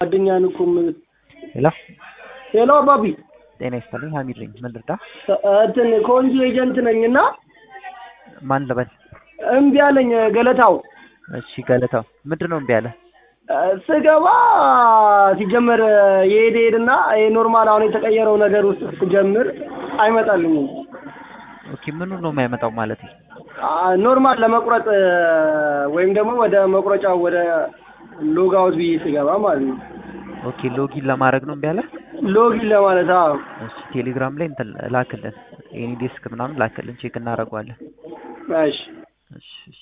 ጓደኛህን እኮ ምን- ሄሎ ሄሎ አባቢ ጤና ይስጥልኝ ሀሚድ ነኝ ምን ልርዳ እንትን ከወንጂ ኤጀንት ነኝ እና ማን ልበል እምቢ አለኝ ገለታው እሺ ገለታው ምንድን ነው እምቢ ያለ ስገባ ሲጀመር የሄድ ሄድና ኖርማል አሁን የተቀየረው ነገር ውስጥ ስትጀምር አይመጣልኝም። ኦኬ ምኑ ነው የማይመጣው ማለት ኖርማል ለመቁረጥ ወይም ደግሞ ወደ መቁረጫው ወደ ሎጋውት ብዬ ስገባ ማለት ነው። ኦኬ ሎጊን ለማድረግ ነው እምቢ ያለ ሎጊን ለማለት አዎ። እሺ ቴሌግራም ላይ እንትን ላክልን ኤኒ ዴስክ ምናምን ላክልን ቼክ እናደርገዋለን እሺ እሺ እሺ